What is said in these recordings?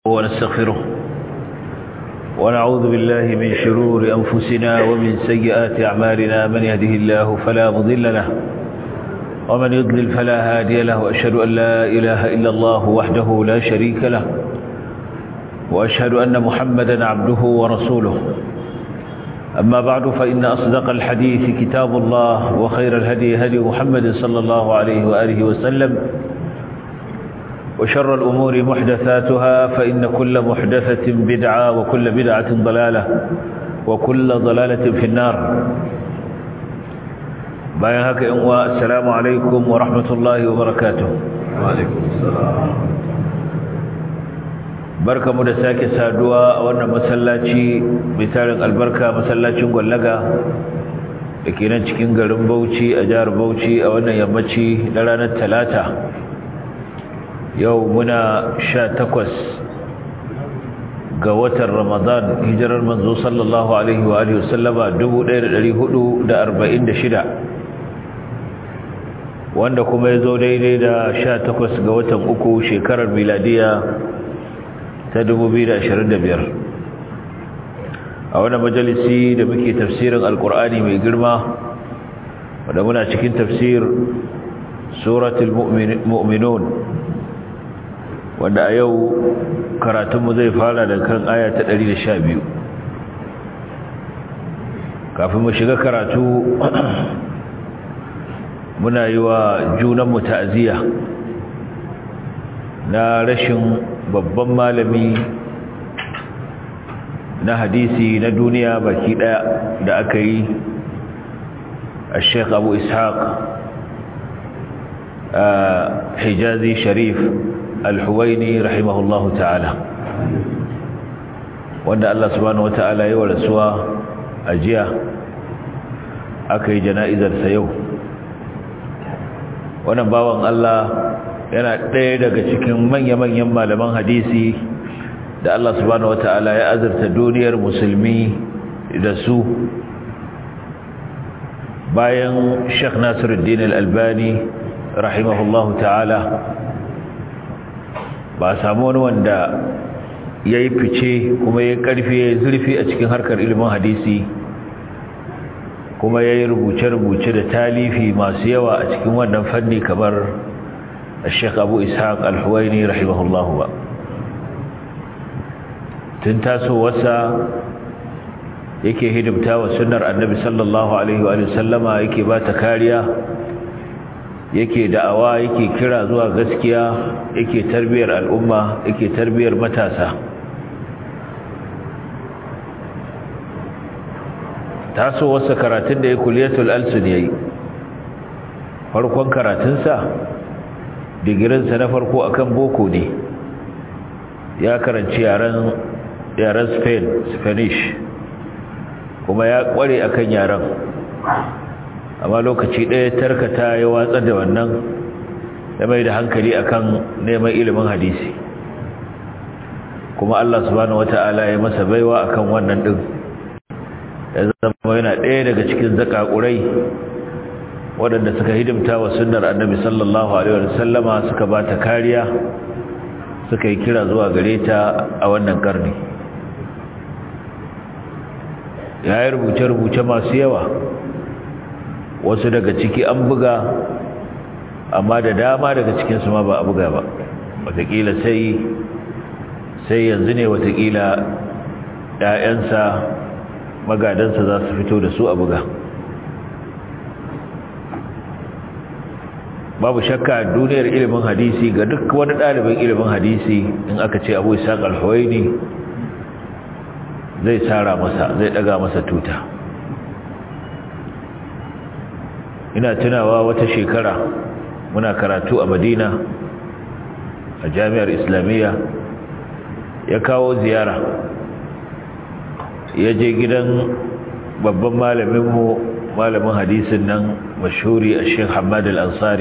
ونستغفره ونعوذ بالله من شرور أنفسنا ومن سيئات أعمالنا من يهده الله فلا مضل له ومن يضلل فلا هادي له وأشهد أن لا إله إلا الله وحده لا شريك له وأشهد أن محمدا عبده ورسوله أما بعد فإن أصدق الحديث كتاب الله وخير الهدي هدي محمد صلى الله عليه وآله وسلم وشر الأمور محدثاتها فإن كل محدثة بدعة وكل بدعة ضلالة وكل ضلالة في النار bayan haka yan uwa assalamu alaikum wa rahmatullahi wa barakatuh wa alaikum assalam barkamu da sake saduwa a wannan masallaci mai tarin albarka masallacin gwallaga da ke nan cikin garin Bauchi a jihar Bauchi a wannan yammaci na ranar Talata yau muna sha takwas ga watan Ramadan hijirar manzo sallallahu alaihi wa alihi wasallama 1446 wanda kuma ya zo daidai da sha takwas ga watan uku shekarar miladiya ta biyar. a wani majalisi da muke tafsirin alkur'ani mai girma wadda muna cikin tafsir suratul mu'minun wanda a yau karatunmu zai fara da kan aya ta biyu. kafin mu shiga karatu muna yi wa junanmu ta'aziyya na rashin babban malami na hadisi na duniya baki daya da aka yi a sheikh abu ishaq a hijazi sharif alhuwaini rahimahullahu ta'ala wanda Allah subhanahu wa ta'ala yi wa rasuwa a jiya aka yi jana'izarsa yau wannan bawan Allah yana ɗaya daga cikin manya-manyan malaman hadisi da Allah subhanahu wata'ala ya azurta duniyar musulmi da su bayan Sheikh Nasiruddin Al-Albani rahimahullahu ta'ala ba samu wani wanda ya yi fice kuma ya karfi ya zurfi a cikin harkar ilimin hadisi kuma ya yi rubuce-rubuce da talifi masu yawa a cikin wannan fanni kamar Sheikh Abu Ishaq Al-Huwaini rahimahullahu ba tun tasowarsa yake hidimta wa sunnar Annabi sallallahu alaihi wa sallama yake ba ta kariya yake da'awa yake kira zuwa gaskiya yake tarbiyar al'umma yake tarbiyar matasa tasowarsa karatun da ya kuliyatul alsun ya yi farkon karatunsa digirinsa na farko akan boko ne ya karanci yaren spain spanish kuma ya kware akan yaren amma lokaci ɗaya tarkata ya watsa da wannan ya mai da hankali akan neman ilimin hadisi kuma Allah subhanahu wata'ala ya masa baiwa akan wannan din ya zama yana ɗaya daga cikin zakakurai waɗanda suka hidimta wa sunnar annabi sallallahu alaihi wa sallama suka ba ta kariya suka yi kira zuwa gare ta a wannan karni ya yi rubuce-rubuce masu yawa wasu daga ciki an buga amma da dama daga cikinsu ma ba a buga ba watakila sai sai yanzu ne watakila ‘ya'yansa magadansa za su fito da su a buga babu shakka duniyar ilimin hadisi ga duk wani ɗalibin ilimin hadisi in aka ce abu isa ƙalhawaini zai tsara masa zai ɗaga masa tuta ina tunawa wata shekara muna karatu a madina a jami'ar islamiyya ya kawo ziyara ya je gidan babban malaminmu malamin hadisin nan mashhuri a sheikh hamad al-ansari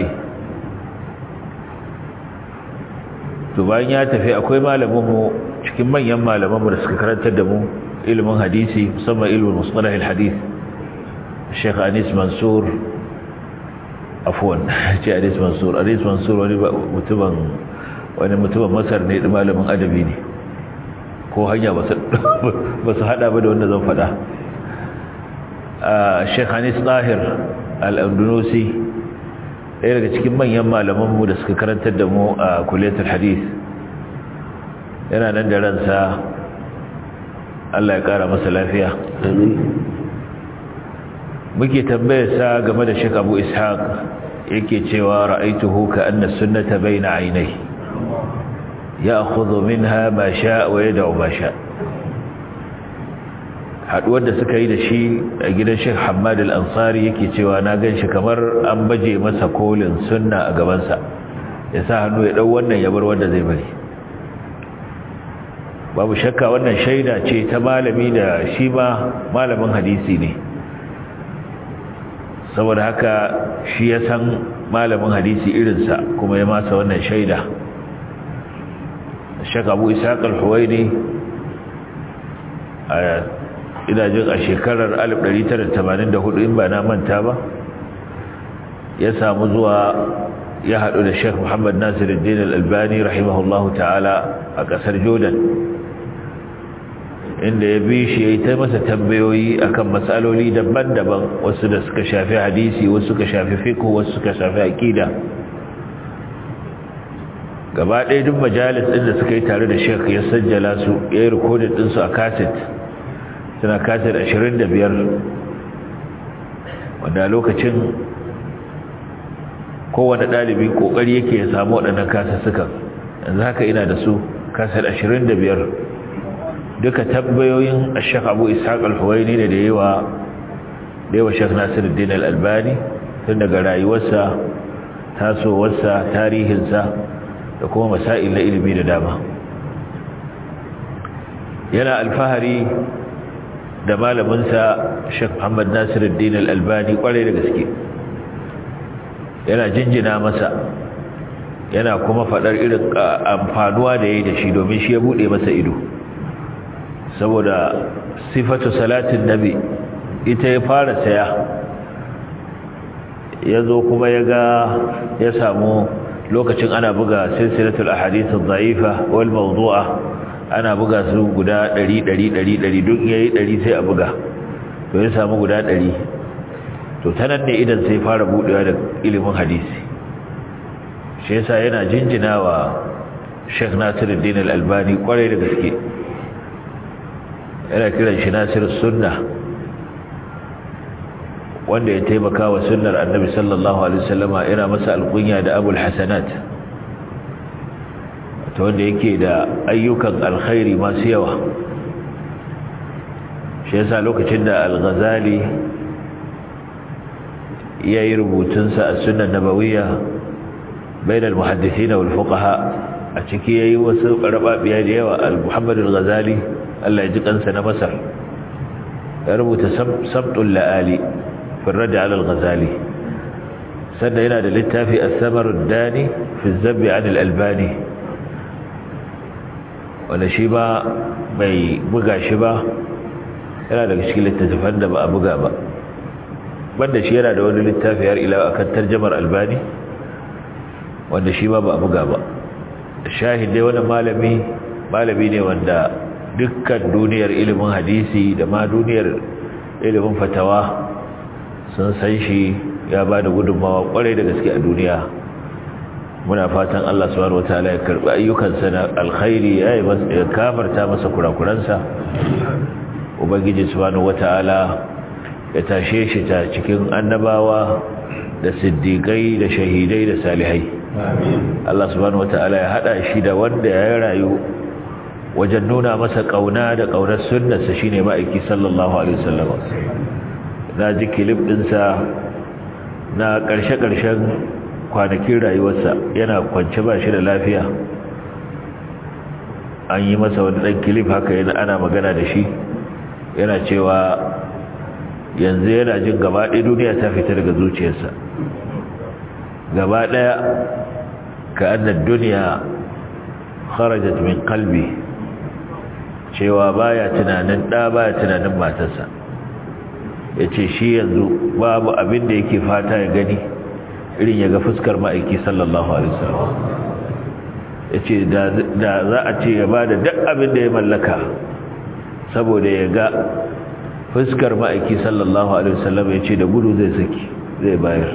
to bayan ya tafi akwai malaminmu cikin manyan malamanmu da suka karantar da mu ilimin hadisi musamman ilimin musalah al-hadith sheikh anis mansur afwan ce anis mansur anis mansur wani mutumin wani mutumin masar ne da malamin adabi ne ko hanya ba su hada ba da wanda zan fada sheikh hanis tahir al-andalusi ɗaya daga cikin manyan malamanmu da suka karantar da mu a kuletar hadith yana nan da ransa Allah ya ƙara masa lafiya muke tambayarsa game da Sheikh Abu Ishaq yake cewa ra'aituhu ka anna sunnata baina aynai ya'khudhu minha ma sha'a wa yad'u ma sha'a haduwar da suka yi da shi a gidan Sheikh Hamad Al-Ansari yake cewa na ganshi kamar an baje masa kolin sunna a gaban sa ya sa hannu ya dau wannan ya bar wanda zai bari babu shakka wannan shaida ce ta malami da shi ma malamin hadisi ne saboda haka shi ya san malamin hadisi irinsa kuma ya masa wannan shaida shaka abu isaac al-huwaini a idajin a shekarar 1984 in ba na manta ba ya samu zuwa ya haɗu da sheikh muhammad nasiruddin al-albani rahimahullahu ta'ala a ƙasar jordan inda ya bi shi ya yi ta masa tambayoyi akan matsaloli daban-daban wasu da suka shafi hadisi wasu suka shafi fiqh wasu suka shafi aqida gaba ɗaya duk majalis ɗin da suka yi tare da Sheikh ya sajjala su ya yi rikodin ɗin su a cassette suna cassette 25 wanda lokacin kowane ɗalibi ƙoƙari yake ya samu waɗannan kasassukan yanzu haka ina da su cassette 25 duka tambayoyin Sheikh Abu Ishaq Al-Huwaini ne da yawa da yawa Sheikh Nasiruddin Al-Albani tun daga rayuwarsa tasowarsa tarihinsa da kuma masail na ilimi da dama yana alfahari da malaminsa Sheikh Muhammad Nasiruddin Al-Albani kwarai da gaske yana jinjina masa yana kuma faɗar irin amfanuwa da yayi da shi domin shi ya bude masa ido saboda sifatu salatin nabi ita ya fara saya ya zo kuma ya ga ya samu lokacin ana buga silsilatul ahadith adh-dha'ifa wal mawdu'a ana buga su guda 100 100 100 duk yayi 100 sai a buga to ya samu guda 100 to tanan ne idan sai fara budewa da ilimin hadisi shi yasa yana jinjinawa Sheikh Nasiruddin Al-Albani kwarai da gaske yana kiran shi Nasirus Sunna wanda ya taimaka wa sunnar Annabi sallallahu alaihi wasallama yana masa alkunya da Abul Hasanat to wanda yake da ayyukan alkhairi masu yawa shi yasa lokacin da Al-Ghazali yayi rubutunsa a sunnar nabawiyya bainal muhaddithin wal fuqaha a ciki yayi wasu karababiya da yawa al-Muhammad al-Ghazali Allah ya ji kansa na Masar ya rubuta sabtul la'ali fi radd ala al-Ghazali sannan yana da littafi as-samar ad-dani fi az-zabb 'an al-albani wanda shi ba bai buga shi ba yana daga cikin littattafan da ba a buga ba banda shi yana da wani littafi har ila akan tarjamar albani wanda shi ba ba a buga ba shahid dai wani malami malami ne wanda dukkan duniyar ilimin hadisi da ma duniyar ilimin fatawa sun san shi ya ba da gudunmawa kwarai da gaske a duniya muna fatan Allah subhanahu wataala ya karbi ayyukansa na alkhairi ya yi kafarta masa kurakuransa ubangiji subhanahu wataala ya tashe shi ta cikin annabawa da siddiƙai da shahidai da salihai Allah subhanahu wataala ya hada shi da wanda ya rayu wajen nuna masa kauna da kaunar sunnarsa shine ma'aiki sallallahu alaihi wasallam na ji kilif dinsa na karshe-karshen kwanakin rayuwarsa yana kwance ba shi da lafiya an yi masa wani dan kilif haka yana ana magana da shi yana cewa yanzu yana jin gaba ɗaya duniya ta fita daga zuciyarsa gaba ɗaya ka annar duniya kharajat min qalbi cewa baya tunanin da baya tunanin matarsa yace shi yanzu babu abin da yake fata ya gani irin ya ga fuskar ma'aiki sallallahu alaihi wasallam yace da za a ce ya bada duk abin da ya mallaka saboda ya ga fuskar ma'aiki sallallahu alaihi wasallam yace da gudu zai saki zai bayar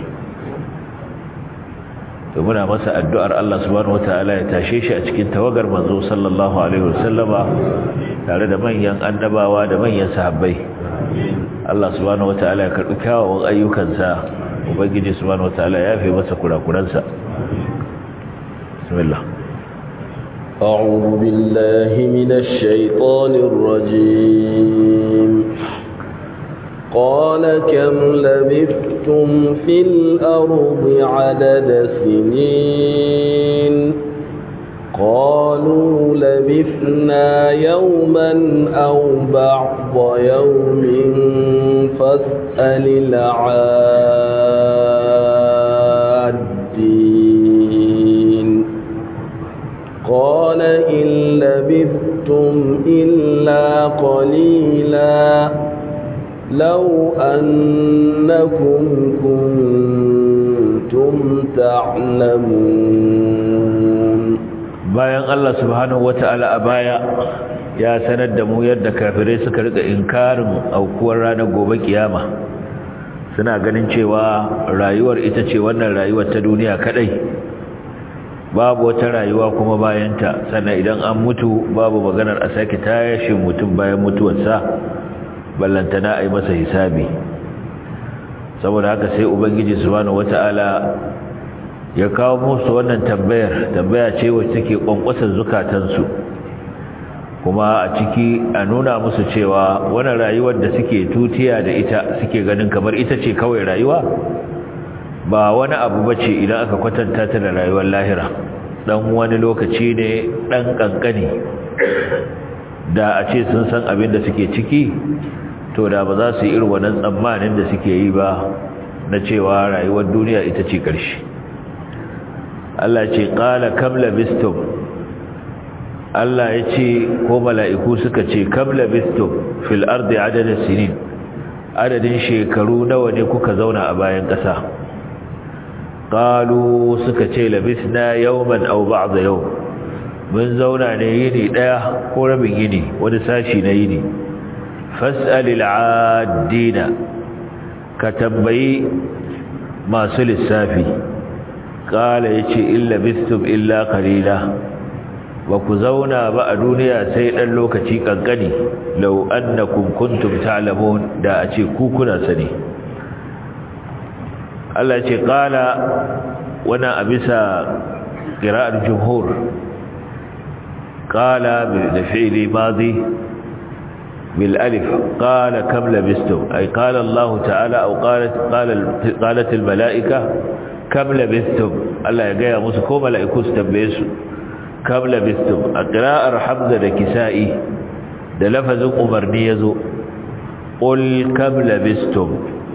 to muna masa addu'ar Allah subhanahu wataala ya tashe shi a cikin tawagar manzo sallallahu alaihi wasallama tare da manyan annabawa da manyan sahabbai Allah subhanahu wataala ya karbi kyawawan ayyukansa ubangiji subhanahu wataala ya yafe masa kurakuransa bismillah أعوذ بالله من الشيطان الرجيم قال كم لبثتم في الأرض عدد سنين قالوا لبثنا يوما أو بعض يوم فاسأل العادين قال إن لبثتم إلا قليلاً لو أنكم كنتم تعلمون bayan Allah subhanahu wata'ala a baya ya sanar da mu yadda kafirai suka rika inkarin aukuwar ranar gobe kiyama suna ganin cewa rayuwar ita ce wannan rayuwar ta duniya kadai babu wata rayuwa kuma bayanta sannan idan an mutu babu maganar a sake tashin mutum bayan mutuwarsa ballantana a yi masa hisabi saboda haka sai ubangiji subhanahu wata'ala ya kawo musu wannan tambayar tambaya ce wacce take kwankwasar zukatansu kuma a ciki a nuna musu cewa wannan rayuwar da suke tutiya da ita suke ganin kamar ita ce kawai rayuwa ba wani abu bace idan aka kwatanta ta da rayuwar lahira dan wani lokaci ne dan kankani da a ce sun san abin da suke ciki to da ba za su yi irin wannan tsammanin da suke yi ba na cewa rayuwar duniya ita ce ƙarshe Allah ce ƙala kam labistum Allah ya ce ko mala'iku suka ce kam labistum fil ardi adadin sinin adadin shekaru nawa ne kuka zauna a bayan ƙasa ƙalu suka ce labisna yawman aw ba'da yau mun zauna ne yini ɗaya ko rabin yini wani sashi na yini fas'alil adina ka tambayi masu lissafi kala yace illa bistum illa qalila ba ku zauna ba a duniya sai dan lokaci kankani law annakum kuntum ta'lamun da a ce ku kuna sani Allah yace kala wana abisa qira'ar jumhur qala bi fi'li madi بالالف قال كم لبستم اي قال الله تعالى او قالت قال قالت الملائكه كم لبستم الله ya gaya musu ko mala'iku su tambaye su kam labistum aqra'ar hamza da kisa'i da lafazin umarni yazo qul kam labistum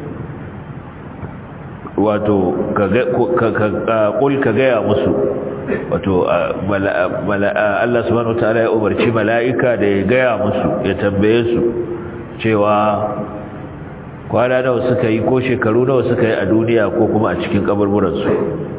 wato qul ka gaya musu wato Allah subhanahu wataala ya umarci mala'ika da ya gaya musu ya tambaye su cewa kwana nawa suka yi ko shekaru nawa suka yi a duniya ko kuma a cikin kaburburansu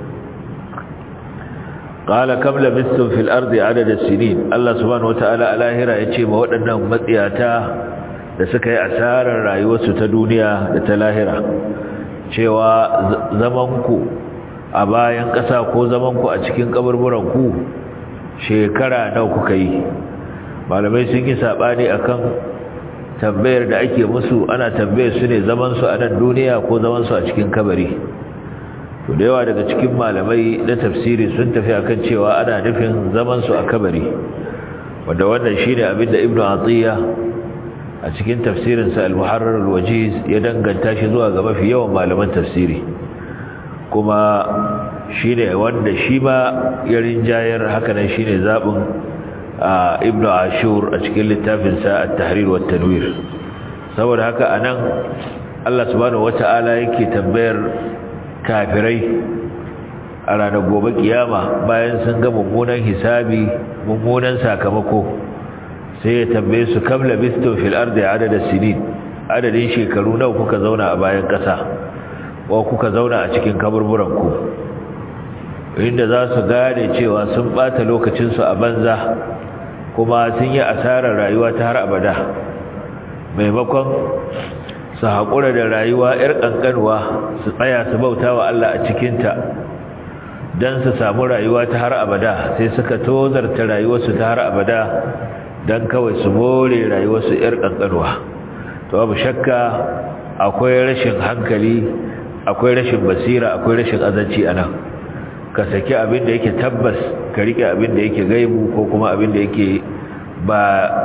qala kam labistum fil ardi adada sinin Allah subhanahu wataala a lahira yace ma waɗannan matsiyata da suka yi asarar rayuwarsu ta duniya da ta lahira cewa zamanku a bayan ƙasa ko zamanku a cikin kaburburanku shekara nawa kuka yi malamai sun yi saɓani akan tambayar da ake musu ana tambayar su ne zamansu a nan duniya ko zamansu a cikin kabari to da yawa daga cikin malamai na tafsiri sun tafi akan cewa ana nufin zamansu a kabari wanda wannan shine abin da ibnu atiya a cikin tafsirinsa al-muharrar al-wajiz ya danganta shi zuwa ga mafi yawan malaman tafsiri kuma shine wanda shi ma ya rinjayar hakanan shine zabin ibn ashur a cikin littafinsa at-tahrir wa tanwir saboda haka anan Allah subhanahu wata'ala yake tambayar kafirai a ranar gobe kiyama bayan sun ga mummunan hisabi mummunan sakamako sai ya tambaye su kam labistum fil ardi adada sinin adadin shekaru nawa kuka zauna a bayan kasa ko kuka zauna a cikin kaburburan ku inda za su gane cewa sun bata lokacinsu a banza kuma sun yi asarar rayuwa ta har abada maimakon su haƙura da rayuwa 'yar ƙanƙanwa su tsaya su bauta wa Allah a cikinta don su samu rayuwa ta har abada sai suka tozarta rayuwarsu ta har abada don kawai su more rayuwarsu 'yar ƙanƙanwa to abu shakka akwai rashin hankali akwai rashin basira akwai rashin azanci a nan ka saki abin da yake tabbas ka rike abin da yake gaibu ko kuma abin da yake ba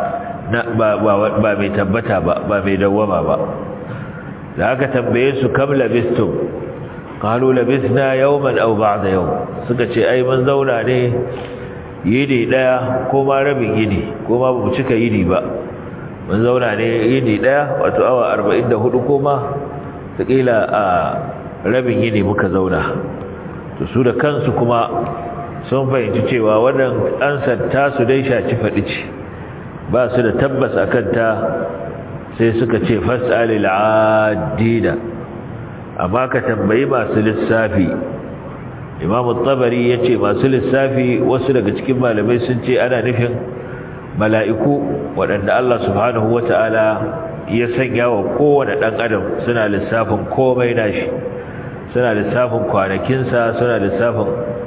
ba mai tabbata ba ba mai dawwama ba da aka tambaye su kam labistum qalu labisna yawman aw ba'da yawm suka ce ai mun zauna ne yini daya ko ma rabin yini ko ma bamu cika yini ba mun zauna ne yini daya wato awa 44 ko ma takila a rabin yini muka zauna to su da kansu kuma sun fahimci cewa wannan ansar tasu dai shaci faɗi ce ba su da tabbas a kanta sai suka ce fas'alil adida amma ka tambayi masu lissafi imam tabari ya ce masu lissafi wasu daga cikin malamai sun ce ana nufin mala'iku waɗanda Allah subhanahu wata'ala ya sanya wa kowane ɗan adam suna lissafin komai nashi suna lissafin kwanakinsa suna lissafin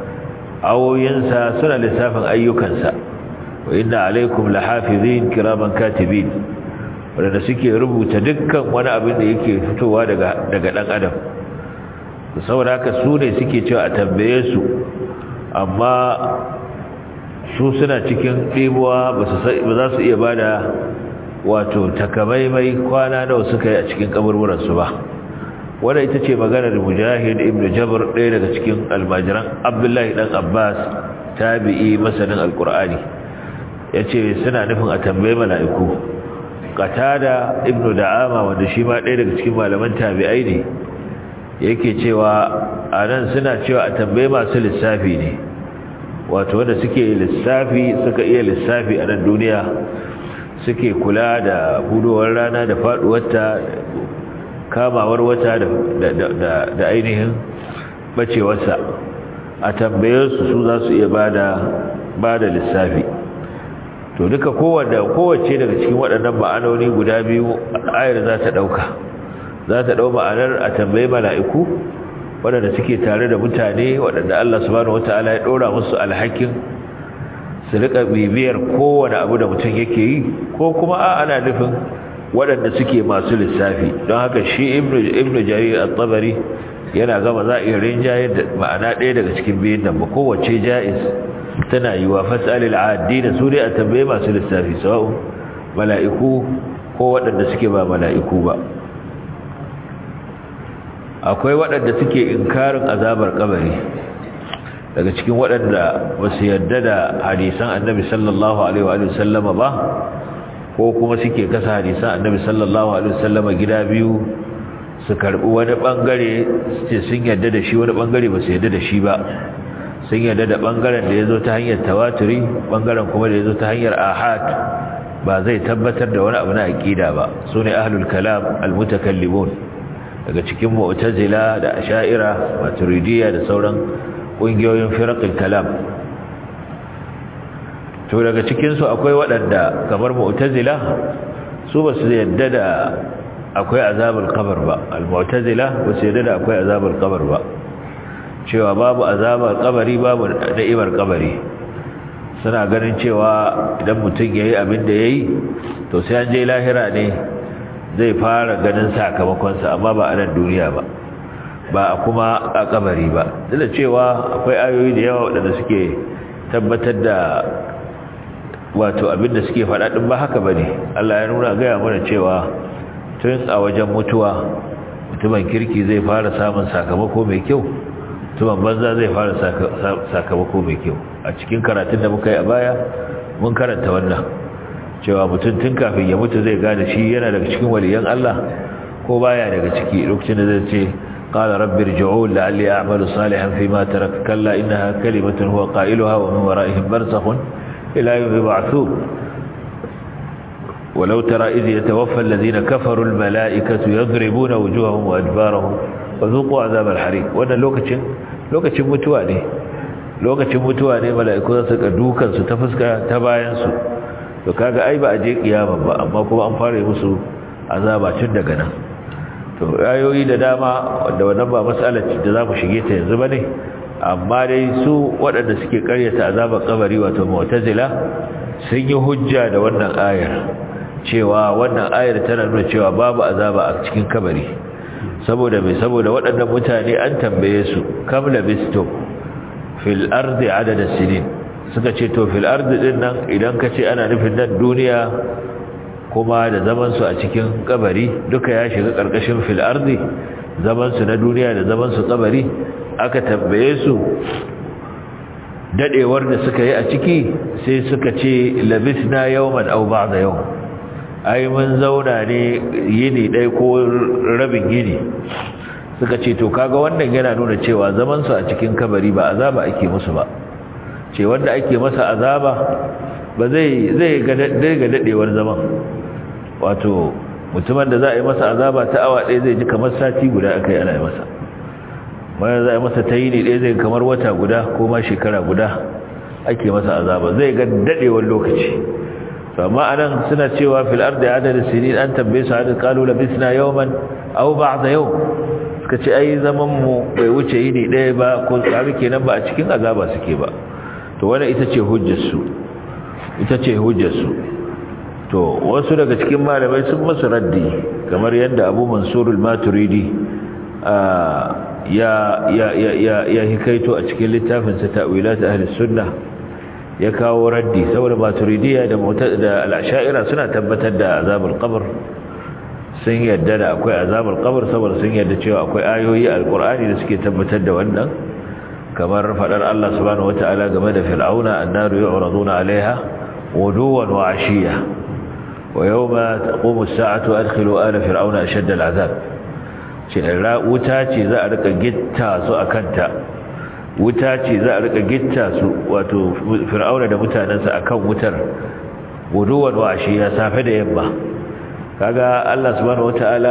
awoyinsa suna lissafin ayyukansa wa inna alaikum lahafizin kiraman katibin wanda suke rubuta dukkan wani abin da yake fitowa daga daga dan adam saboda haka su ne suke cewa a tambaye su amma su suna cikin ɗibuwa ba za su iya bada wato takamaimai kwana nawa suka yi a cikin kaburburansu ba wadda ita ce maganar mujahid ibn jabir ɗaya daga cikin almajiran abdullahi ɗan abbas tabi'i masanin alkur'ani ya ce suna nufin a tambayi mala'iku qatada ibn da'ama wanda shi ma ɗaya daga cikin malaman tabi'ai ne yake cewa a nan suna cewa a tambayi masu lissafi ne wato wanda suke lissafi suka iya lissafi a nan duniya suke kula da budowar rana da faɗuwarta kamawar wata da ainihin bacewarsa a tambaye su su za su iya ba da lissafi to duka kowace daga cikin waɗannan ma'anoni guda biyu ayar za ta ɗauka za ta ɗau ma'anar a tambayi mala'iku waɗanda suke tare da mutane waɗanda Allah subhanahu wata'ala ya ɗora musu alhakin su riƙa bibiyar kowane abu da mutum yake yi ko kuma a ana nufin waɗanda suke masu lissafi don haka shi ibnu jarir al-tabari yana gama za a iya rinjaye da ma'ana ɗaya daga cikin biyun nan ba kowace ja'iz tana yi wa fasalil adina su dai a tambaye masu lissafi sawa'u mala'iku ko waɗanda suke ba mala'iku ba akwai waɗanda suke inkarin azabar kabari daga cikin waɗanda ba su yarda da hadisan annabi sallallahu alaihi wa sallama ba ko kuma suke kasa hadisan annabi sallallahu alaihi wasallama gida biyu su karbi wani bangare ce sun yarda da shi wani bangare ba su yarda da shi ba sun yarda da bangaren da yazo ta hanyar tawaturi bangaren kuma da yazo ta hanyar ahad ba zai tabbatar da wani abu na aqida ba sune ahlul kalam almutakallimun daga cikin mu'tazila da asha'ira maturidiyya da sauran kungiyoyin firaqul kalam to daga cikinsu akwai waɗanda kamar mu'tazila su ba su yadda da akwai azabar kabar ba al-mu'tazila ba su yadda da akwai azabar kabar ba cewa babu azabar kabari babu da'imar kabari suna ganin cewa idan mutum yayi abin da yayi to sai an je lahira ne zai fara ganin sakamakonsa amma ba a nan duniya ba ba kuma a kabari ba duk da cewa akwai ayoyi da yawa waɗanda suke tabbatar da wato abinda suke faɗa ɗin ba haka bane Allah ya nuna gaya mana cewa tun a wajen mutuwa mutumin kirki zai fara samun sakamako mai kyau mutumin banza zai fara sakamako mai kyau a cikin karatun da muka yi a baya mun karanta wannan cewa mutum tun kafin ya mutu zai gane shi yana daga cikin waliyan Allah ko baya daga ciki lokacin da zai ce قال رب ارجعون لعلي أعمل صالحا فيما ترك كلا إنها كلمة هو قائلها ومن ورائهم برزخ إلى يوم يبعثون ولو ترى إذ يتوفى الذين كفروا الملائكة يضربون وجوههم وأدبارهم وذوقوا عذاب الحريق وأن لوكتشن لوكتشن متواني lokacin mutuwa ne mala'iku za su ka dukan su ta fuska ta bayan su to kaga ai ba a je kiyama ba amma kuma an fara musu azaba tun daga nan to ayoyi da dama wanda wannan ba mas'alar da za mu shige ta yanzu bane amma dai su waɗanda suke karyata azabar kabari wato mu'tazila sun yi hujja da wannan ayar cewa wannan ayar tana nuna cewa babu azaba a cikin kabari saboda mai saboda waɗannan mutane an tambaye su kam labisto fil ardi adada sinin suka ce to fil ardi din nan idan ka ce ana nufin nan duniya kuma da zaman su a cikin kabari duka ya shiga karkashin fil ardi zaman su na duniya da zaman su kabari aka tambaye su dadewar da suka yi a ciki sai suka ce labisna yawman aw ba'da yawm ai mun zauna ne yini ɗaya ko rabin yini suka ce to kaga wannan yana nuna cewa zaman su a cikin kabari ba azaba ake musu ba ce wanda ake masa azaba ba zai zai ga ga dadewar zaman wato mutumin da za a yi masa azaba ta awa ɗaya zai ji kamar sati guda aka yi ana yi masa bayan za a yi masa ta yini ɗaya zai kamar wata guda ko ma shekara guda ake masa azaba zai ga dadewar lokaci amma anan suna cewa fil ardi adad sinin an tambaye su hadin qalu labisna yawman aw ba'da yawm suka ce ai zaman mu bai wuce yini ɗaya ba ko tsari kenan ba a cikin azaba suke ba to wannan ita ce hujjar su ita ce hujjar su to wasu daga cikin malamai sun masu raddi kamar yadda Abu Mansur al-Maturidi ya ya ya ya hikaito a cikin littafin sa ta'wilat ahli sunnah ya kawo raddi saboda maturidiya da da al-ash'ira suna tabbatar da azabul qabr sun yadda da akwai azabul qabr saboda sun yadda cewa akwai ayoyi alqur'ani da suke tabbatar da wannan kamar fadar Allah subhanahu wataala game da fir'auna annaru yu'raduna 'alayha wuduwan wa 'ashiya wa yawma taqumu as-sa'atu adkhilu ala fir'auna ashadda al-'azab ce wuta ce za a rika gitta su akanta wuta ce za a rika gitta su wato fir'auna da mutanensa akan wutar guduwan washi ya safe da yamma kaga Allah subhanahu wataala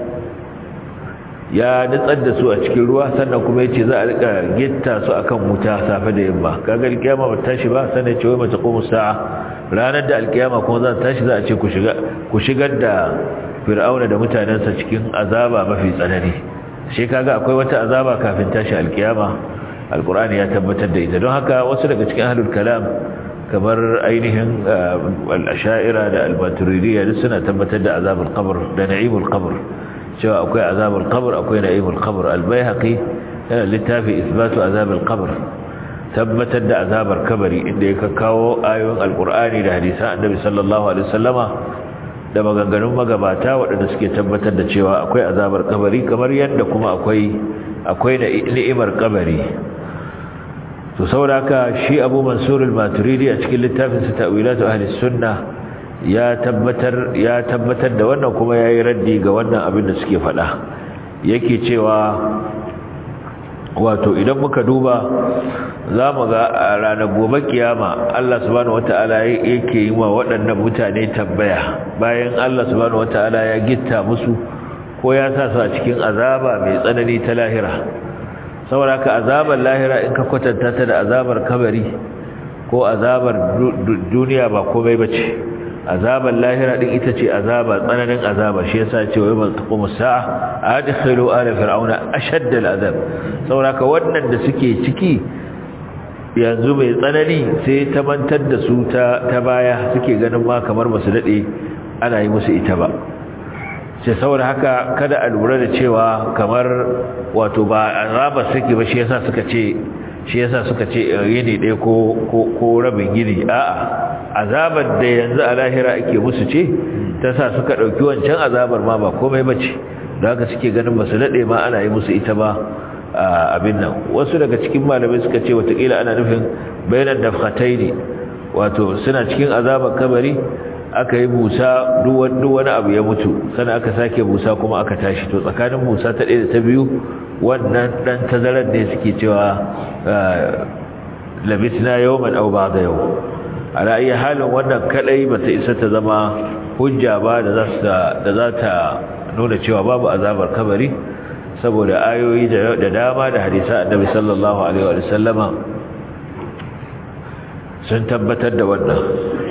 ya nutsar da su a cikin ruwa sannan kuma yace za a rika gitta su akan wuta safe da yamma kaga alkiyama ba tashi ba sannan ce wai mata qumu sa'a ranar da alkiyama kuma za ta tashi za a ce ku shiga ku shigar da fir'auna da mutanensa cikin azaba mafi tsanani shi kaga akwai wata azaba kafin tashi alkiyama alkur'ani ya tabbatar da ita don haka wasu daga cikin ahlul kalam kamar ainihin al-asha'ira da al-maturidiyya duk suna tabbatar da azabul qabr da na'imul qabr cewa akwai azabul qabr akwai na'imul qabr al-baihaqi yana littafi isbatu azabul qabr tabbatar da azabar kabari inda ya kawo ayoyin alkur'ani da hadisan annabi sallallahu alaihi wasallama da maganganun magabata waɗanda suke tabbatar da cewa akwai azabar kabari kamar yadda kuma akwai akwai ni'imar kabari to sauraka shi Abu Mansur al-Maturidi a cikin littafin sa Ta'wilatu Ahli Sunnah ya tabbatar ya tabbatar da wannan kuma yayi raddi ga wannan abin da suke faɗa yake cewa wato idan muka duba zamu ga a ranar gobe kiyama Allah subhanahu wataala yake yi wa waɗannan mutane tambaya bayan Allah subhanahu wataala ya gitta musu ko ya sa su a cikin azaba mai tsanani ta lahira saboda ka azabar lahira in ka kwatanta ta da azabar kabari ko azabar duniya ba komai bace azabar lahira din ita ce azaba tsananin azaba shi yasa ce wai ban taqumu sa'a adkhilu ala fir'auna ashadda al'azab saboda ka wannan da suke ciki yanzu mai tsanani sai ta mantar da su ta ta baya suke ganin ma kamar basu dade ana yi musu ita ba sai saboda haka kada a lura da cewa kamar wato ba azaba suke ba shi yasa suka ce shi yasa suka ce yini ɗaya ko ko rabin yini a'a azabar da yanzu a lahira ake musu ce ta sa suka ɗauki wancan azabar ma ba komai bace da haka suke ganin ba su daɗe ma ana yi musu ita ba abin nan wasu daga cikin malamai suka ce watakila ana nufin bayanan dafkatai ne wato suna cikin azabar kabari aka yi busa duk wani abu ya mutu sannan aka sake busa kuma aka tashi to tsakanin busa ta ɗaya da ta biyu wannan ɗan tazarar ne suke cewa labisna yawman aw ba'da yau a ra'ayi halin wannan kadai bata isa ta zama hujja ba da da za ta nuna cewa babu azabar kabari saboda ayoyi da dama da hadisa annabi sallallahu alaihi wa sallama sun tabbatar da wannan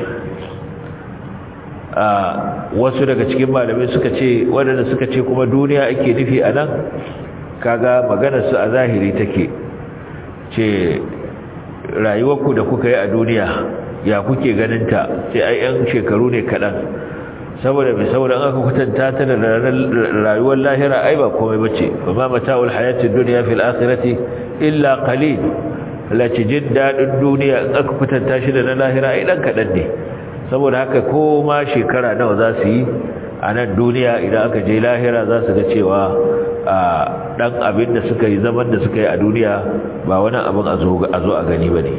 a wasu daga cikin malamai suka ce waɗanda suka ce kuma duniya ake nufi a nan kaga maganarsu a zahiri take ce rayuwarku da kuka yi a duniya ya kuke ganinta sai ai yan shekaru ne kaɗan saboda mai saboda an aka kwatanta ta da rayuwar lahira ai ba komai bace ba ma mata'ul hayatid dunya fil akhirati illa qalil lati jin dadin duniya in aka kwatanta shi da na lahira ai dan kadan ne saboda haka ko ma shekara nawa za su yi a nan duniya idan aka je lahira za su ga cewa dan abin da suka yi zaman da suka yi a duniya ba wani abin a zo a gani ba ne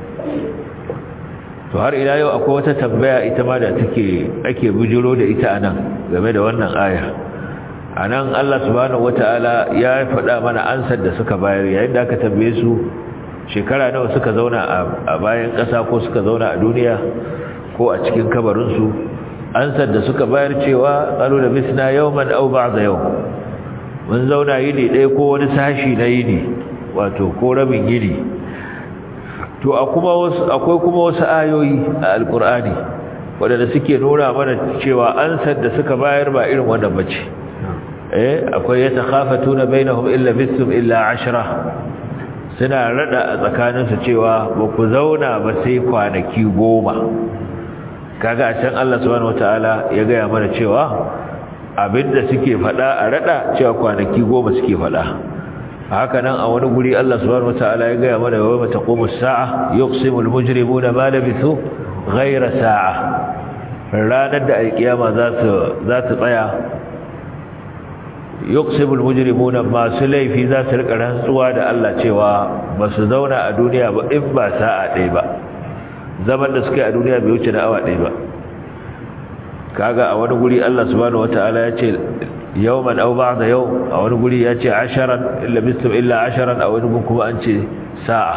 to har ila yau akwai wata tambaya ita ma da take ake bujiro da ita anan game da wannan aya anan Allah subhanahu wataala ya faɗa mana ansar da suka bayar yayin da aka tambaye su shekara nawa suka zauna a bayan ƙasa ko suka zauna a duniya ko a cikin kabarin su ansar da suka bayar cewa qalu la bisna yawman aw ba'da yawm mun zauna yini ɗaya ko wani sashi na yini wato ko rabin yini to akwai kuma wasu ayoyi a alkur'ani waɗanda suke nuna mana cewa ansar da suka bayar ba irin wannan bace eh akwai ya takhafatuna bainahum illa bisum illa ashra suna rada a tsakaninsu cewa ba ku zauna ba sai kwanaki goma kaga a can Allah subhanahu wataala ya gaya mana cewa abinda suke faɗa a rada cewa kwanaki goma suke faɗa haka nan a wani guri Allah subhanahu wataala ya gaya mana wa taqumu as-sa'a yuqsimu al-mujrimuna ma labithu ghayra sa'a ranar da alkiyama za su za su tsaya yuqsimu al-mujrimuna masu laifi za su rika rantsuwa da Allah cewa ba su zauna a duniya ba in ba sa'a ɗaya ba zaman da suka yi a duniya bai wuce da awa ɗaya ba kaga a wani guri Allah subhanahu wataala ya ce yawman aw ba'da yau a wani guri ya ce asharan illa bistum illa asharan a wani gun kuma an ce sa'a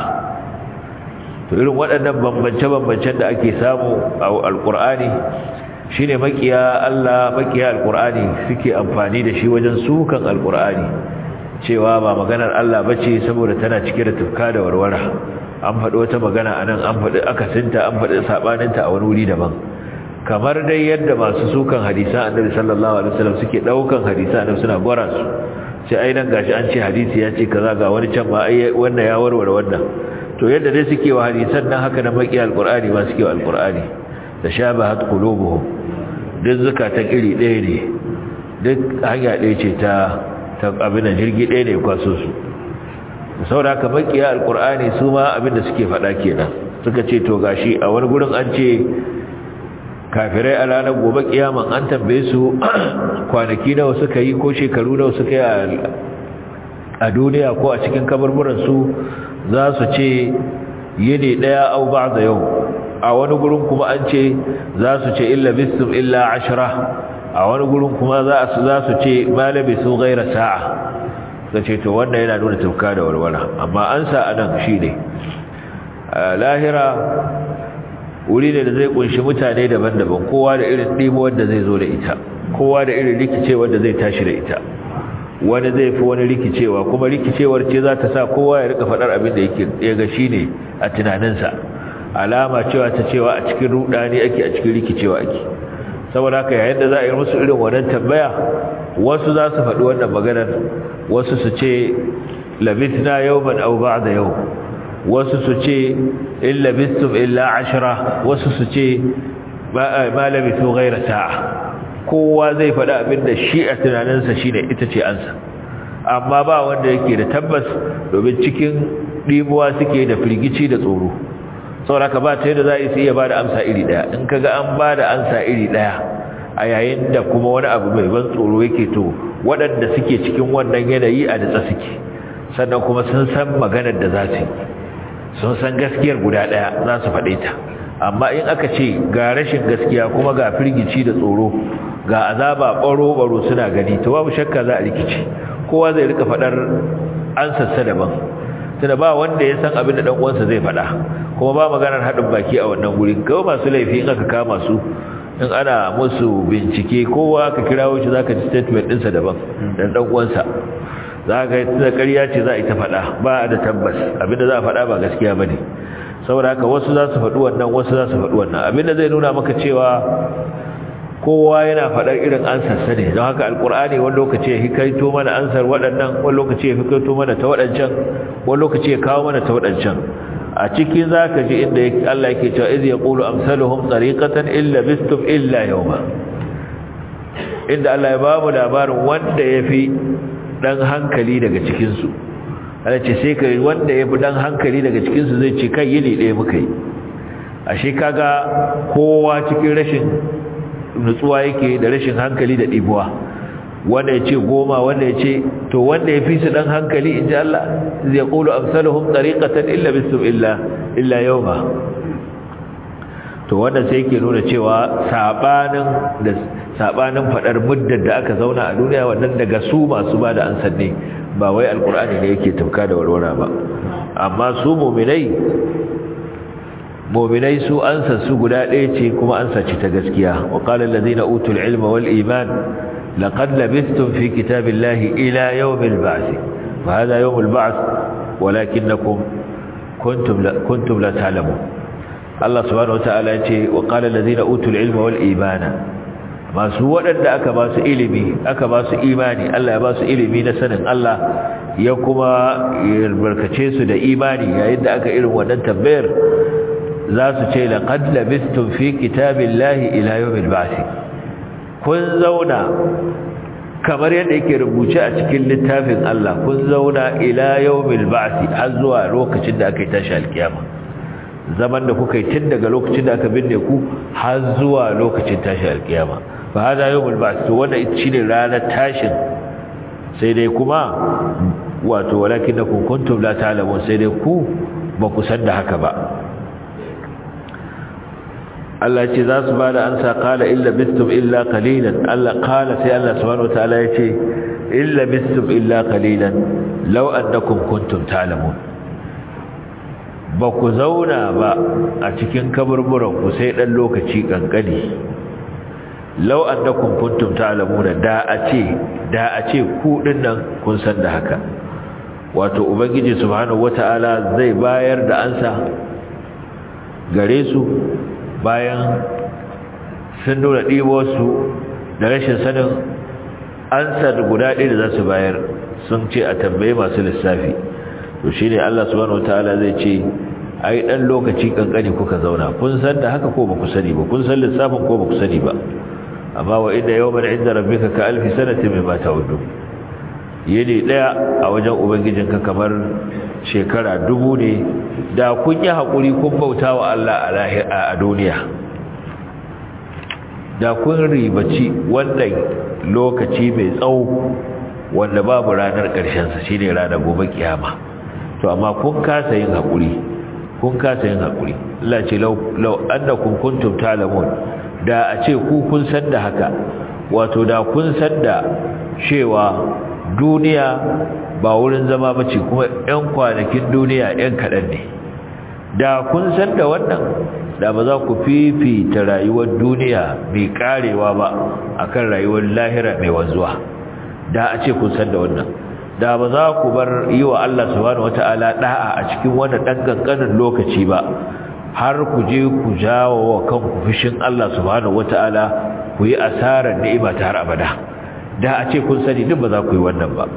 to irin waɗannan bambance-bambancen da ake samu a alƙur'ani shine makiya Allah makiya alƙur'ani suke amfani da shi wajen sukan alƙur'ani cewa ba maganar Allah bace saboda tana cike da tufka da warwara an faɗi wata magana anan an faɗi akasinta an faɗi sabaninta a wani wuri daban kamar dai yadda masu sukan hadisan annabi sallallahu alaihi wasallam suke daukan hadisan annabi suna gwara su sai ai nan gashi an ce hadisi ya ce kaza ga wani can ma ai wannan ya warware wannan to yadda dai suke wa hadisan nan haka na maki alqur'ani ma suke wa alqur'ani da shabahat qulubuhum duk zakatan iri ɗaya ne duk hanya ɗaya ce ta ta abin jirgi ɗaya ne kwaso su saboda haka makiya alqur'ani su ma abin da suke faɗa kenan suka ce to gashi a wani gurin an ce kafirai a ranar gobe kiyaman an tambaye su kwanaki nawa suka yi ko shekaru nawa suka yi a duniya ko a cikin kaburburansu za su ce yini daya au ba'da yau a wani gurin kuma an ce za su ce illa bisum illa ashra a wani gurin kuma za su za su ce malabi su gaira sa'a sai ce to wannan yana nuna tafka da walwala amma an sa anan shine lahira wuri ne da zai kunshi mutane daban-daban kowa da irin ɗimo wanda zai zo da ita kowa da irin rikicewa da zai tashi da ita wani zai fi wani rikicewa kuma rikicewar ce za ta sa kowa ya rika faɗar abin da yake ya ga shi ne a tunaninsa alama cewa ta cewa a cikin rudani ake a cikin rikicewa ake saboda haka yayin da za a yi musu irin wannan tambaya wasu za su faɗi wannan maganar wasu su ce labithna yawman aw ba'da yau wasu su ce illa bistum illa ashira wasu su ce ma labithu ghayra sa'a kowa zai faɗi abin da shi a tunaninsa shine ita ce ansa amma ba wanda yake da tabbas domin cikin ɗimuwa suke da firgici da tsoro saboda ka ba ta yadda za a iya ba da amsa iri ɗaya in kaga an ba da amsa iri ɗaya a yayin da kuma wani abu mai ban tsoro yake to waɗanda suke cikin wannan yanayi a datsa suke sannan kuma sun san maganar da za su yi sun san gaskiyar guda ɗaya za su faɗe ta amma in aka ce ga rashin gaskiya kuma ga firgici da tsoro ga azaba ɓaro-ɓaro suna gani to babu shakka za a rikici kowa zai rika faɗar an sassa daban tunda ba wanda ya san abin da ɗan uwansa zai faɗa kuma ba maganar haɗin baki a wannan guri kawai masu laifi in aka kama su in ana musu bincike kowa aka kirawo shi zaka ji statement ɗinsa daban dan ɗan uwansa za ka yi da ƙarya ce za a yi ta faɗa ba da tabbas abinda za a faɗa ba gaskiya ba ne saboda haka wasu za su faɗi wannan wasu za su faɗi wannan abinda zai nuna maka cewa kowa yana faɗar irin ansarsa ne don haka alkur'ani wani lokaci ya hikaito mana ansar waɗannan wani lokaci ya hikaito mana ta waɗancan wani lokaci ya kawo mana ta waɗancan a ciki za ka ji inda Allah yake cewa iz yaqulu amsaluhum tariqatan illa bistum illa yawma inda Allah ya bamu labarin wanda yafi dan hankali daga cikin su Allah ce sai kai wanda yafi dan hankali daga cikin su zai ce kai yini ɗaya muka yi ashe kaga kowa cikin rashin nutsuwa yake da rashin hankali da ɗibuwa wanda ya ce goma wanda ya ce to wanda ya fi su ɗan hankali in ji Allah zai ƙulu amsaluhum ɗariƙatan illa bisum illa illa yau ba to wanda sai yake nuna cewa saɓanin da saɓanin faɗar muddar da aka zauna a duniya wannan daga su masu ba da ansan ne ba wai alƙur'ani ne yake tafka da warwara ba amma su muminai mu'minai su ansa su guda ɗaya ce kuma ansa ce ta gaskiya wa qala allazina utul ilma wal iman laqad labistum fi kitabillahi ila yawmil ba'th fa hadha yawmul ba'th walakinnakum kuntum la kuntum la ta'lamun Allah subhanahu wataala ya ce wa qala allazina utul ilma wal imana masu waɗanda aka ba su ilimi aka ba su imani Allah ya ba su ilimi na sanin Allah ya kuma barkace su da imani yayin da aka irin wannan tambayar za su ce laqad labistum fi kitabillahi ila yawmil ba'th kun zauna kamar yadda yake rubuce a cikin littafin Allah kun zauna ila yawmil ba'th har zuwa lokacin da aka yi tashi alkiyama zaman da kuka yi tun daga lokacin da aka binne ku har zuwa lokacin tashi alkiyama fa hada yawmul ba'th to wannan ita shine ranar tashin sai dai kuma wato walakinakum kuntum la ta'lamun sai dai ku ba ku san da haka ba Allah ce za su ba da ansa kala illa bistum illa qalilan Allah kala sai Allah subhanahu wataala ya ce illa bistum illa qalilan law annakum kuntum ta'lamun ba ku zauna ba a cikin kaburburan ku sai dan lokaci kankani law annakum kuntum ta'lamuna da a ce da a ce ku dinnan kun san da haka wato ubangiji subhanahu wataala zai bayar da ansa gare su bayan sun nuna ɗiwarsu da rashin sanin ansar guda ɗaya da za su bayar sun ce a tambaye masu lissafi to shi ne Allah subhanahu wataala zai ce ai ɗan lokaci ƙanƙani kuka zauna kun san da haka ko ba ku sani ba kun san lissafin ko ba ku sani ba amma wa inda yawman inda rabbika ka alfi sanatin mimma ta'uddu yini ɗaya a wajen ubangijinka kamar shekara dubu ne da kun yi haƙuri kun bauta wa Allah a duniya da kun ribaci wannan lokaci mai tsawo wanda babu ranar ƙarshensa shi ne ranar gobe kiyama to amma kun kasa yin haƙuri kun kasa yin haƙuri Allah ce lau annakum kuntum talamun da a ce ku kun san da haka wato da kun san da cewa duniya ba wurin zama bace kuma 'yan kwanakin duniya 'yan kaɗan ne da kun san da wannan da ba za ku fifita rayuwar duniya mai karewa ba akan rayuwar lahira mai wanzuwa da a ce kun san da wannan da ba za ku bar yi wa Allah subhanahu wata'ala da'a a cikin wannan dan kankanin lokaci ba har ku je ku jawo wa kanku fushin Allah subhanahu wata'ala ku yi asarar ni'ima ta har abada da a ce kun sani duk ba za ku yi wannan ba